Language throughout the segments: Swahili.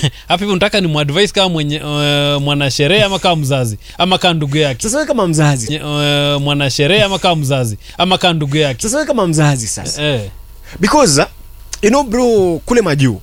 hapa hivi unataka ni mwadvise kama mwenye uh, mwanasherehe ama kama mzazi ama kama ndugu yake sasa wewe kama mzazi Nye- uh, mwanasherehe ama kama mzazi ama kama ndugu yake sasa wewe kama mzazi sasa eh. because uh, you know bro kule majuu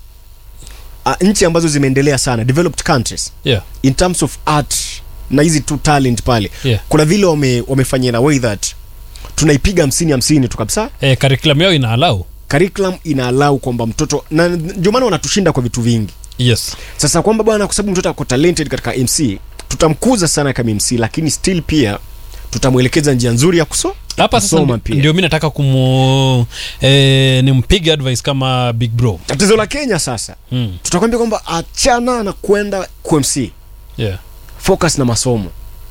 uh, nchi ambazo zimeendelea sana developed countries yeah. in terms of art na hizi tu talent pale Yeah. kuna vile wame, wamefanyia in a way that tunaipiga hamsini hamsini tu kabisa eh, curriculum yao ina allow curriculum ina allow kwamba mtoto na ndio maana wanatushinda kwa vitu vingi yes sasa kwamba bwana kwa sababu mtoto ako talented katika mc tutamkuza sana kama mc lakini still pia tutamwelekeza njia nzuri ya kuso hapa sasa kusoma ndi- pia. ndio mi nataka kumu eh, nimpige advice kama big bro tatizo la kenya sasa mm. tutakwambia kwamba achana na kwenda qmc yeah. focus na masomo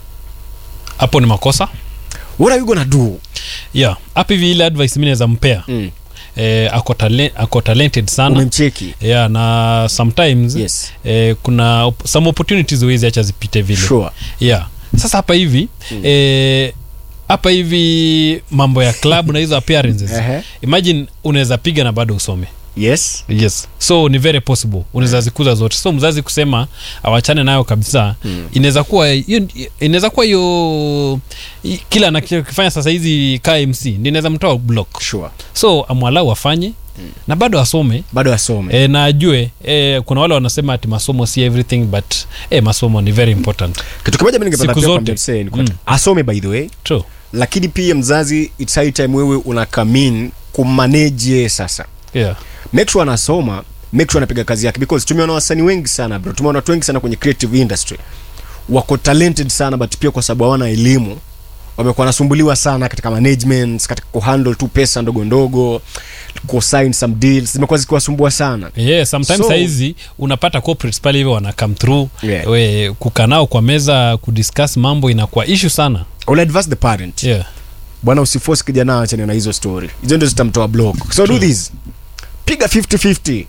hapo ni makosa what are you gonna do yeah hapa hivi ile advice mi naweza mpea mm. eh, ako, tale, ako talented sana umemcheki yeah na sometimes yes eh, kuna op- some opportunities huwezi acha zipite vile sure yeah sasa hapa hivi Mm. eh, hapa hivi mambo ya club na hizo appearances Ehe. imagine unaweza piga na bado usome yes yes so ni very possible unaweza zikuza zote so mzazi kusema awachane nayo kabisa Mm. inaweza kuwa hiyo- inaweza kuwa hiyo i- kila anachokifanya sasa hizi kmc ndi inaweza mtoa block sure so amwalau afanye na bado asome bado asome e, na ajue e, kuna wale wanasema ati masomo si everything but e, masomo ni very important kitu kimoja mi ningependa Siku pia zote. kuambia msee ni kwamba Mm. asome by the way true lakini pia mzazi it's high time wewe unakamin kumanage yeye sasa yeah make sure anasoma make sure anapiga kazi yake because tumeona wasanii wengi sana bro tumeona watu wengi sana kwenye creative industry wako talented sana but pia kwa sababu hawana elimu wamekuwa wanasumbuliwa sana katika management katika kuhandle tu pesa ndogo ndogo kusign some deals zimekuwa zikiwasumbua sana yeah sometimes So- so, saizi unapata corporates pale hivyo wana come through Yeah. we kukaa nao kwa meza kudiscuss mambo inakuwa issue sana I'll advise the parent yeah bwana usiforce kijana achane na hizo story hizo ndio zitamtoa block so do this piga 50-50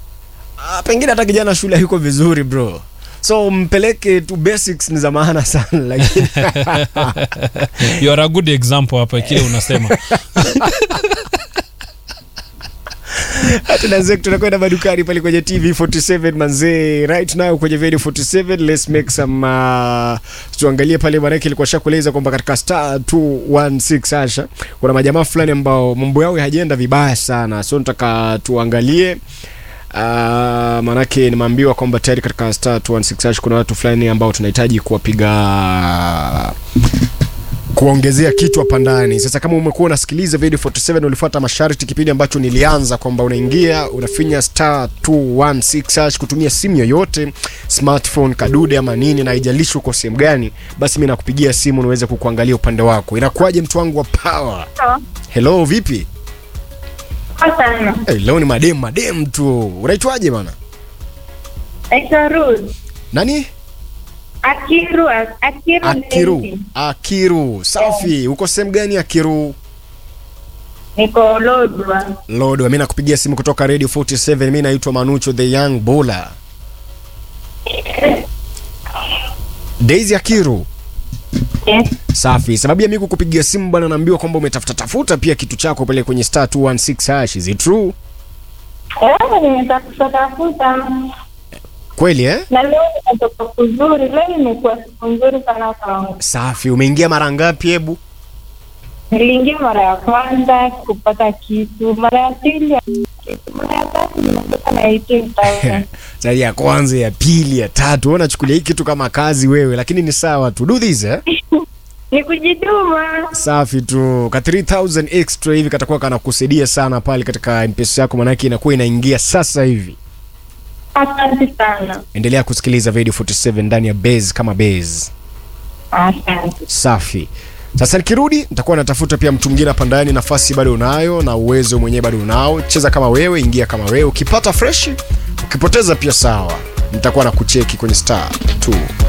ah, pengine hata kijana shule hayuko vizuri bro so mpeleke tu basics ni za maana sana lakini you are a good example hapa kile unasema tunaanzia tunakwenda madukani pale kwenye tv 47 manzee right now kwenye video 47 let's make some uh, tuangalie pale manake ilikuwa shakueleza kwamba katika star 216 asha kuna majamaa fulani ambao mambo yao hajaenda vibaya sana so nataka tuangalie Uh, manake nimeambiwa kwamba tayari katika star 216 hash kuna watu fulani ambao tunahitaji kuwapiga kuongezea kitu hapa ndani sasa kama umekuwa unasikiliza video 47 ulifuata masharti kipindi ambacho nilianza kwamba unaingia unafinya star 216 hash kutumia simu yoyote smartphone kadude ama nini na haijalishi uko sehemu gani basi mi nakupigia simu niweze kukuangalia upande wako inakuwaje mtu wangu wa power hello vipi sana hey, leo ni madem madem tu unaitwaje bana naitwa Ruth nani Akiru Akiru akiru Daisy. akiru safi uko sehemu gani akiru niko Lodwa lord mi nakupigia simu kutoka radio 47 mi naitwa manucho the young bola daisy akiru yes. safi sababu ya mi kukupigia simu bwana naambiwa kwamba umetafuta tafuta pia kitu chako pale kwenye star 216 hash is it true Eh, nimetafuta tafuta kweli eh na leo nimetoka kuzuri leo imekuwa siku nzuri sana kwangu safi umeingia mara ngapi hebu niliingia mara ya kwanza kupata kitu mara ya pili ya kitu mara ya tatu nimetoka na 18000 sari ya kwanza ya pili ya tatu wewe unachukulia hii kitu kama kazi wewe lakini ni sawa tu do this eh ni kujituma safi tu ka 3000 extra hivi katakuwa kanakusaidia sana pale katika mpesa yako manake inakuwa inaingia sasa hivi asante sana endelea kusikiliza video 47 ndani ya base kama base asante safi sasa nikirudi nitakuwa natafuta pia mtu mwingine hapa ndani nafasi bado unayo na uwezo mwenyewe bado unao cheza kama wewe ingia kama wewe ukipata freshi ukipoteza pia sawa nitakuwa na kucheki kwenye star 2